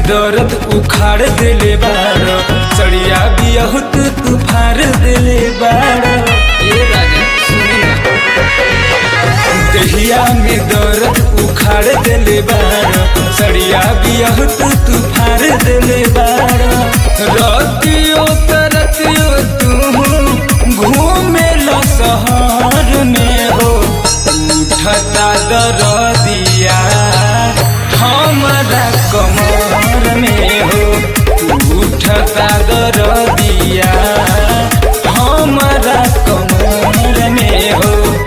दर्द उखाड़ देले बाड़ सड़िया बियहुत तू फाड़ देले बाड़ ए राजा सुनी ना दहिया में दर्द उखाड़ देले बाड़ सड़िया बियहुत तू फाड़ देले बाड़ रतियो करतियो तू घूमे लो शहर में हो उठता दरदिया हमारा कमर में हो उठता दरदिया हमारा कमर में हो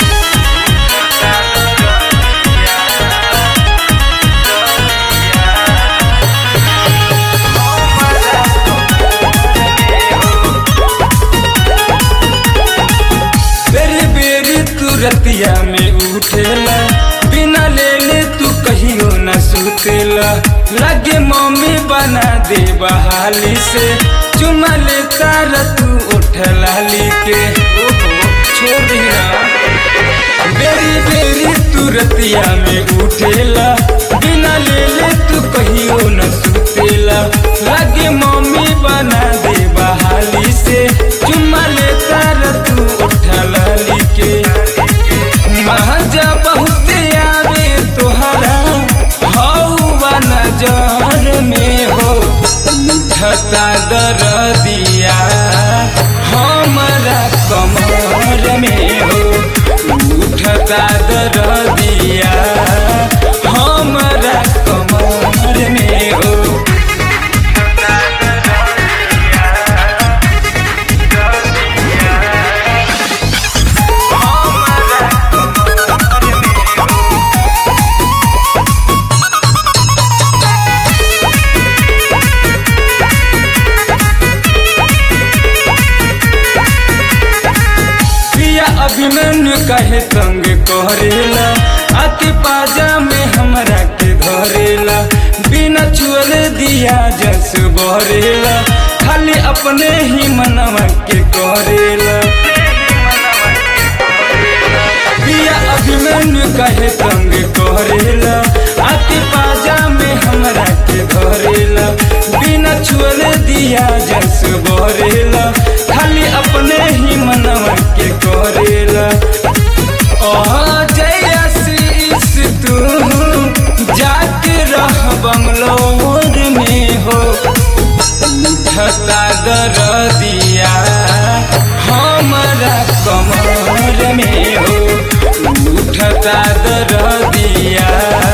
बेरी बेरी तू रतिया में उठेला बिना लेले तू कहियो न सुतेला लगे मम्मी बना दे बहाली से चुमा ले तारा तू उठला के ओहो छोड़ दिया बेरी बेरी तू रतिया में उठेला बिना लेले तू कहियो न सुतेला लगे मम्मी बना दे बहाली से चुम्मा ले तारा तू उठला के महाजा बहुत आवे तोहरा हौवा नजर में हो उठता दरदिया हमारा कमर में हो उठता दरदिया हमारा कमर में हो पिया अभिमन्यु कहे तंग करेला अति पाजा में हमरा के धरेला बिना छुअल दिया जस बरेला खाली अपने ही मनवा के करेला पिया अभिमन्यु कहे तंग करेला अति पाजा में हमरा के धरेला बिना छुअल दिया जस बरेला खाली अपने ही मनवा के करेला जय आशीष तू जाके रह बंगलोर में हो उठता दरदिया हमारा कमर में हो उठता दरदिया